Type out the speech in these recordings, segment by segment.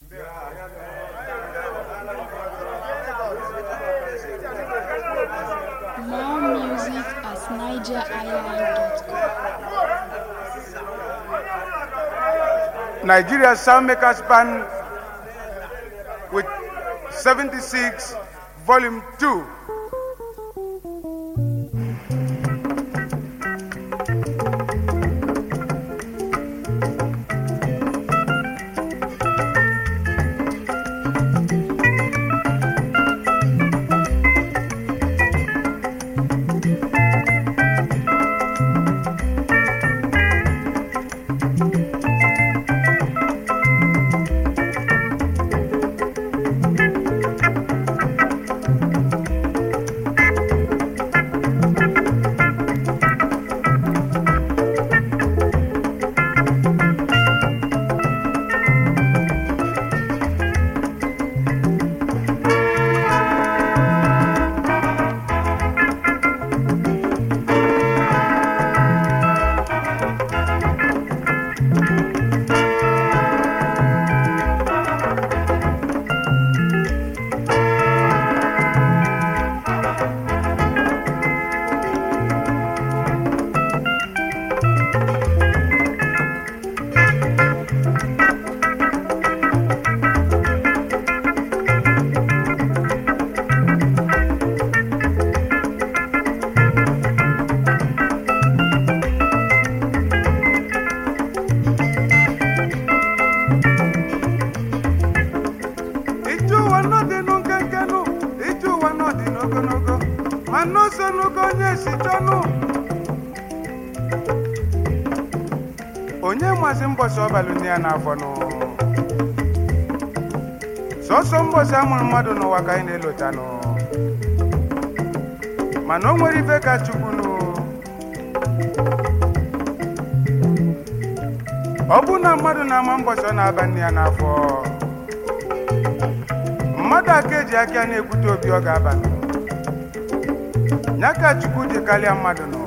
More music at nigeriisland.com. Nigeria Soundmakers Band with 76 Volume 2. ije ụwa n'ọdịnụ nkenkenụ ije ụwa n'ọdịnụ ogologo ma n'ụzọ n'ụgo onye si chọnụ onye masị mbọsị ọbalụ nne ya n'afọ nụ sọsọ mbọsị amụrụ mmadụ n'ụwa ka anyị na-elotanụ mana o nwere ife ka chukwunụ ọ bụ na mmadụ na-ama mbọsị ọ na-aba nne ya n'afọ mmadụ aka eji aka na-ekwute obi ọ ga-aba ya ka chukwu dị karịa mmadụ nọ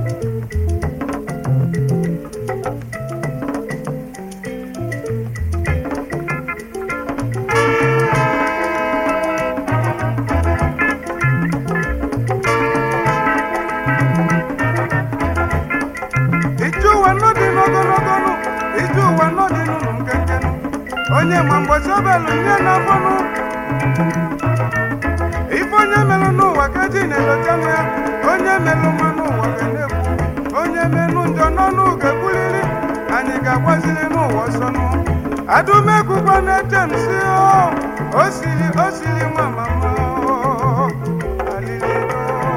ije ụwa n'ọdị n'ogologo nụ ije ụwa n'ọdị n'ụlọ nkenke nụ onye ma mgbọsi ọbelụ nye n'afọnụ ife onye melụ n'ụwa ka ji na-elochanụ ya onye melụ mma n'ụwa ga na-ekwu onye menụ njọ n'ọnụ ga-ekwuliri anyị ga-agbaziri n'ụwa ọsọnụ adụmekwukwa na-eche m si o o siri o siri nwa mama o, alilido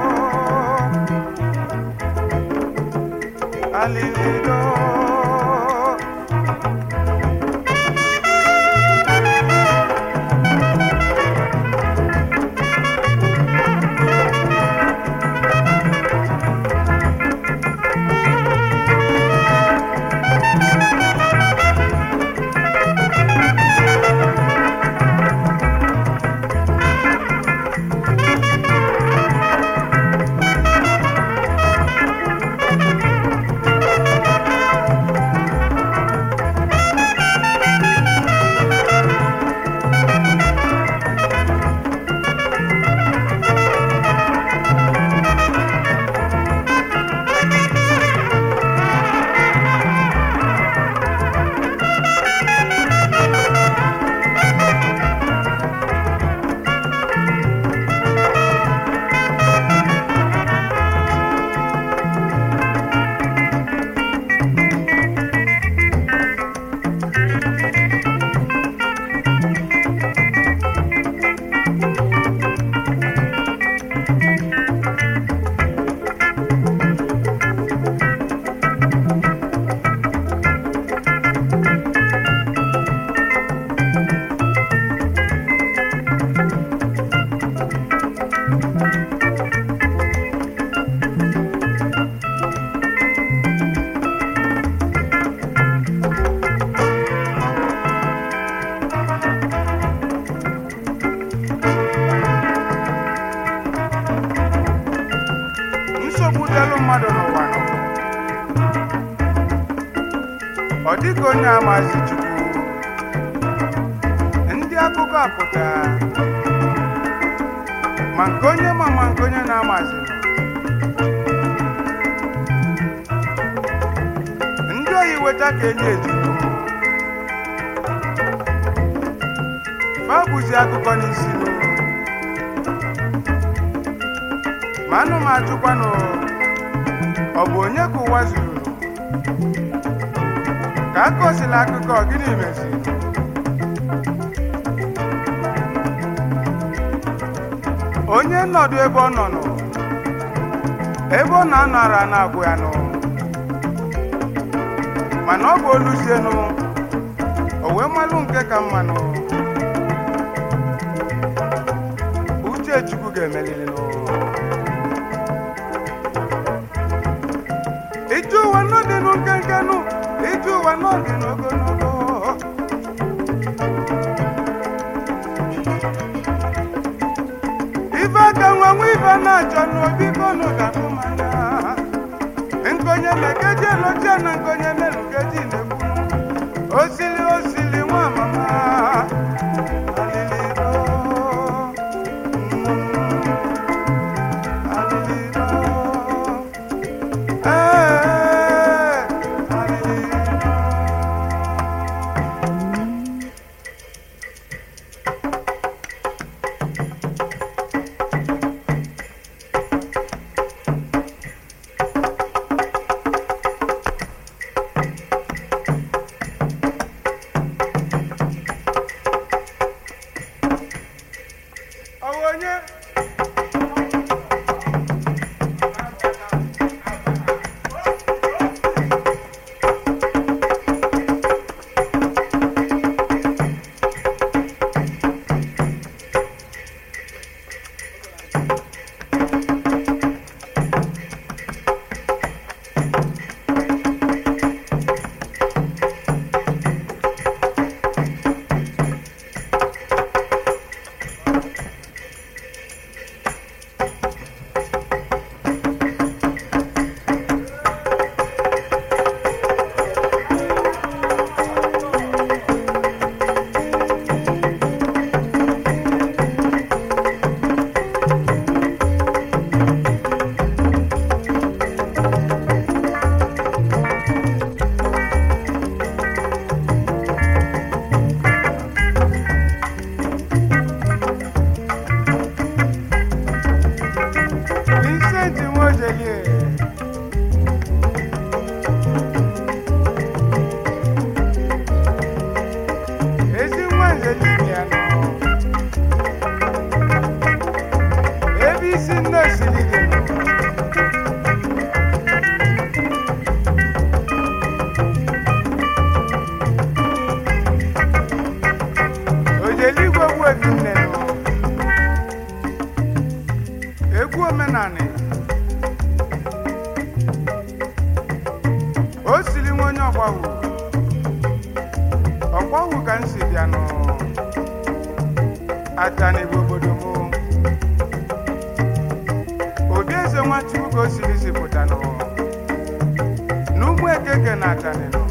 alilido nsogbu dịlụ mmadụ n'ụwa nọ ọ dịghị onye amazi chukwu akụkọ apụta ma nke onye ma ma nke onye na-amazi ndị oyi weta ka enye ejigo fa bụzi akụkọ n'isi ma anụ m ajụkwanụ ọ bụ onye ka ụwa zuru ka a kọsịla akụkọ gịnị meziri onye nọdụ ebe ọ nọ nọ ebe ọ na-anara na-agwụ ya nụ mana ọ bụ oluzienụ o wee malụ nke ka mmanụ uche chukwu ga-emeliri nụ ije ụwa n'ọdịnụ nkenke nụ ije ụwa n'ọdịnụ ogologo ife aka nwa nwa ife na-achọ n'obi kọnụ ga-akụ mmanya nkonye mekeji elochie na nkonye melukeji na-ekwu osili osili nwa mama aliliro mm, aliliro ee aliliro Ọ bụ onye Vincent Nwojelie ezi nwa nze dibịa nọ ebe isi nne siri dị nọ ojeligwe gbuebi nne nọ egwu omenanị o siri nwa onye ọgbawu ọgbawu ka m si bịanụ atani bụ obodo m obi eze nwachukwu ka o siri si pụtanụ n'ugbo ekeke na atani nọ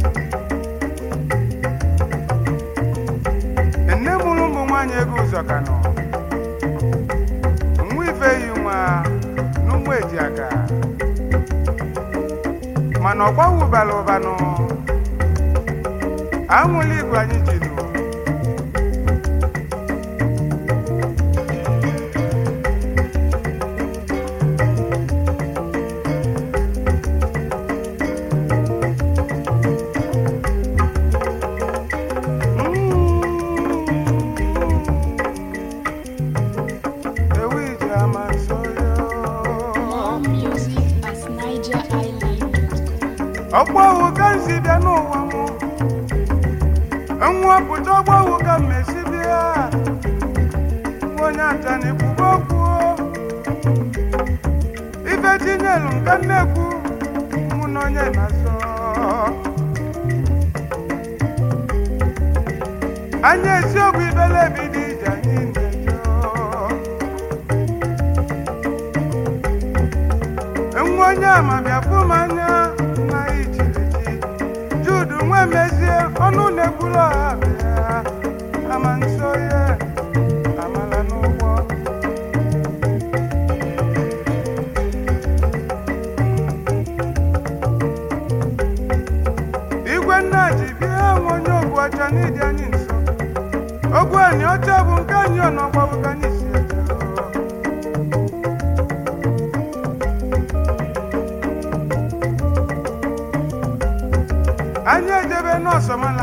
nne mụrụ ụmụ nwaanyị ego ụzọ ka nọ nwa ife yi nwa n'ụmụ eji aka mana ọgbawu bara ụbanụ anwụla igwe anyị ji nụ ewu ije ama nso More music at NigerIsland.com. ọgbawu ka m si bịa n'ụwa m nwapụta ọgbawu ka m mesi bịa nwa onye atani kwuba okwu ife tinyelu nka nnekwu mụ na onye na-asọ anya esiokwu ibele ebido ije anyị na-ejo nwa onye ama bịa fụ m anya na ichirichi judu nwa mezie ọnụ na-ekwuru ọha bịa ama nso ogwu anyị ọcha bụ nke anyị ọnọgbabụ ka anyị si eje anyị ejebe n'ọsọmala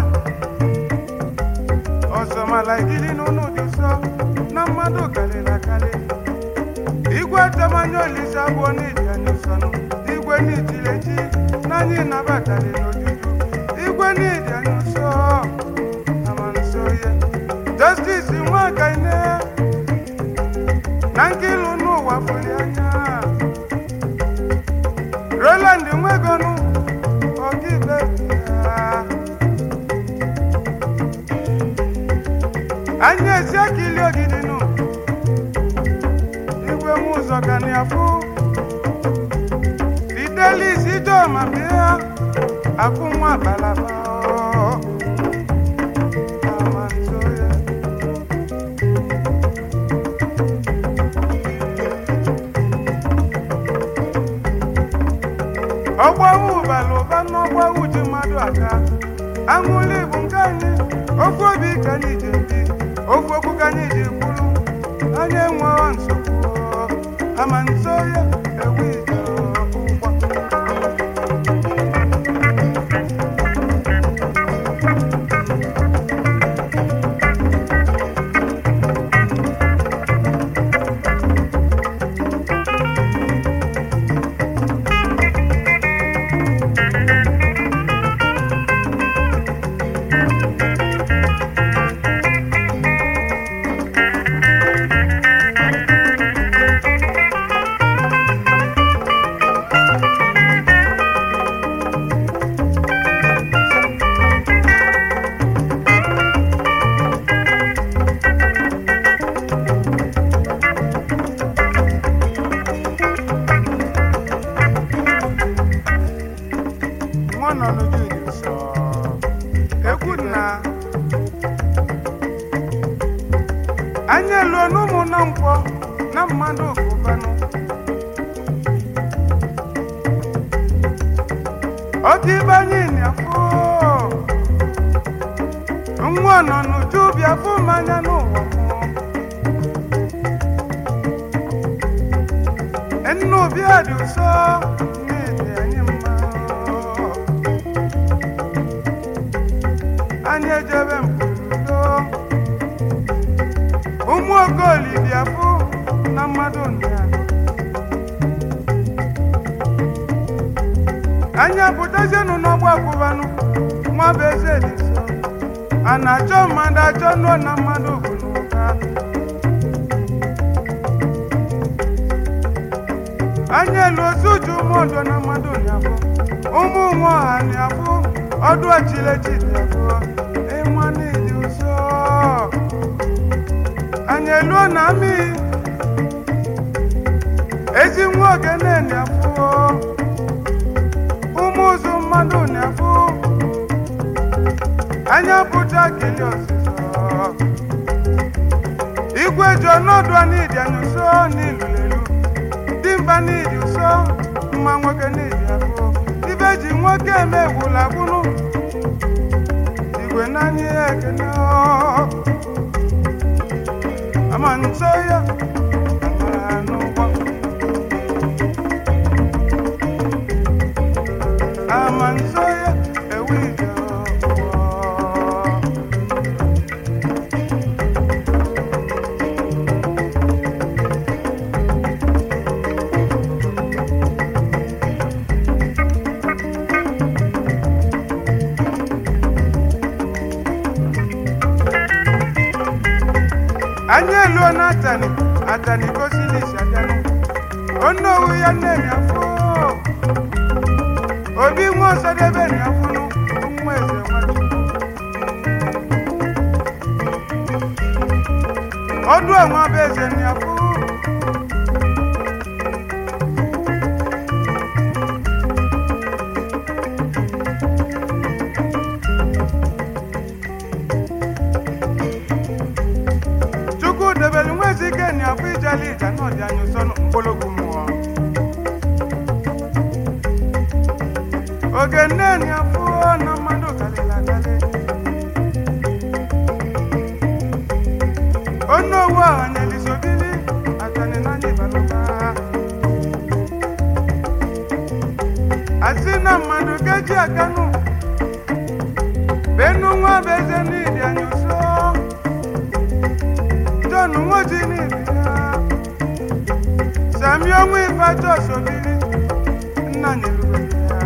ọsọmala ikili n'ụlọ dị nsọ na mmadụ karịrị akarị igwe temanya olise abụọ n'iji anyị nsọnụ igwe n'ijileji na anyị nabatara n'ojuju igwe n'iji anyị nsọ ama nso ya justice nwakaine na nkilu n'ụwa fụli anya roland nwegonu ọkaikpe ya anyị esi akili ogidi nụ igwe m ụzọ ka na afụ fidelis ijoma bịa akụ nwa balaba ama nso ya ọgbawu bara ụba n'ọgbawu ji mmadụ aka aṅụli bụ nke anyị ofu obi ka anyị ji ebi ofu okwu ka anyị ji kwuru anyị enweghị nsogbu ama nso ya ewu ije ụgwọ nwa nọ n'ojú ìdí sọ ekwu na anyị eluo n'ụmụ na nkwọ na mmadụ okụbanụ oke ibe anyị na-afụ nwa nọ n'uju bịa fụ mmanya n'ụwa mụ nnu bịa dị ụsọ n'ịdị anyị mma anyị ejebe mkpụrụdo ụmụ okoli bịa fụ na mmadụ nna anyị apụtazienụ n'ọgba kwụbanụ nwa bụ eze dị nso a na-achọ mmadụ achọ nụọ na mmadụ bụ n'ụka anyị elu ozu uju ụmụodo na mmadụ na-afụ ụmụ nwe ọha na-afụ ọdụ echilechi na-afụ ịma n'ịdị ụzọ anyị eluo na amị ezi nwa ogene na-afụ ụmụ ụzụ mmadụ na-afụ anya pụta kili ọzụzọ igwe ji ọnọdụ n'ịdị anyị ụsọ n'ilu elu dimba n'ịdị ụsọ mma nwoke n'ịdị afọ ibe ji nwoke eme gwụla gwụrụ igwe n'anya ya ekene ama nso ya amara n'ụgbọ ama nso ya ewu ije ụgbọ anyị eluo na atani atani gosili isiaganụ onye owu ya nne ya afọ obi nwa ọsọdebe na afụnụ nwa eze nwachukwu ọdụ ọnwa bụ eze na afụ chukwu debere nwa ezi ike na afọ ijali ija na ọdị anyị ụsọ mkpologwu mmụọ oge nne na afọ na mmadụ karịrị akarị onowu ọhanyelisobili atani n'anya ịbalụta asị na mmadụ keji akanụ benu nwa bụ eze n'idi anyị ụsọ john nwoji n'idi ya sami ọnwa ifacha osobili nna nyelubeli ya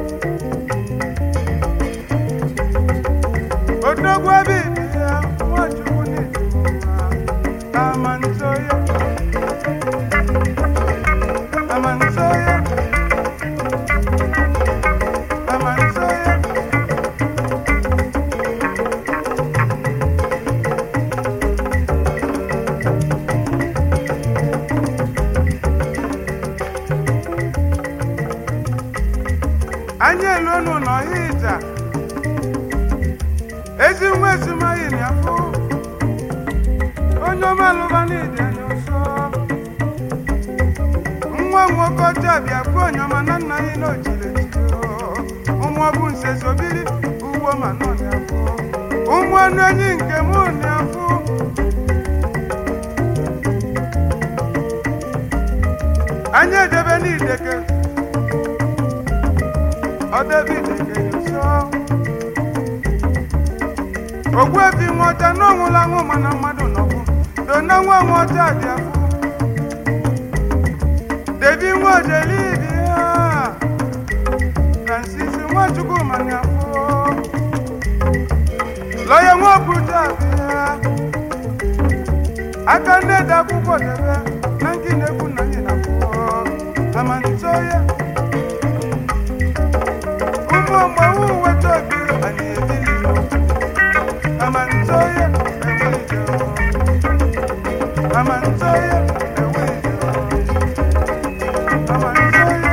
odogwu ebe ibi ya nwachukwu n'idi ya amansoya amansoya amansoya anyị eluonu n'ọhịa ịja ezi nwa ezumaghị na afọ onye ọmalụba n'ịdị anya ụsọ nwa nwoke ọcha bịa bụ onye ọma na nna anyị n'ojile ụmụ ọbụ nse zobiri ugbo ma nọ n'afọ ụmụ ọnụ enyi nke mụ n'afọ anyị edebe n'ideke ọdebe ideke nyụsọ ogbuebi nwọcha na ọnwụla nwụ mana mmadụ nọkwụ do na nwa nwọcha dị afọ debi nwa ojelibi ha francis nwachukwu manya afọ lọya nwaobuja bịa aka nne dị akwụkwọ debe na nke na-ekwu na anyị na-akwụkwọ amantoya ụmụ mgbanwe weta obi anyị ebili amantoya enweghị amantoya enweghị amantoya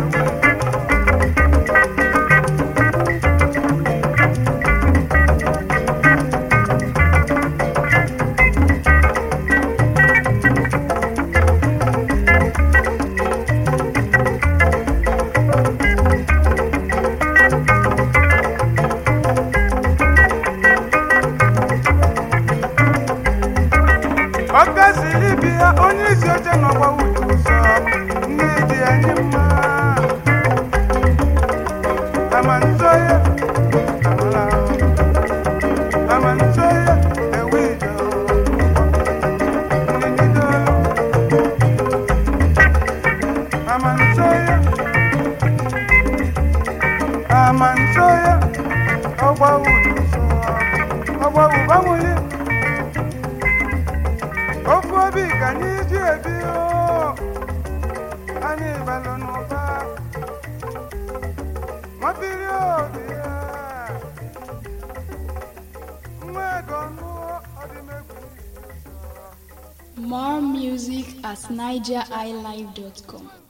ọka siri bi ya onye isi oche n'ọgba wuju ụzọ nne dị anyị mma amantoya amala amantoya ewido ndidido amantoya amantoya ọgba wuju ụzọ ọgba wubamuli ofu obi ka anyị ji ebi o anyị balụ n'ụba nwapiri obi ya nwa ego nụọ ọdịmegwu More music at nigeriilive.com.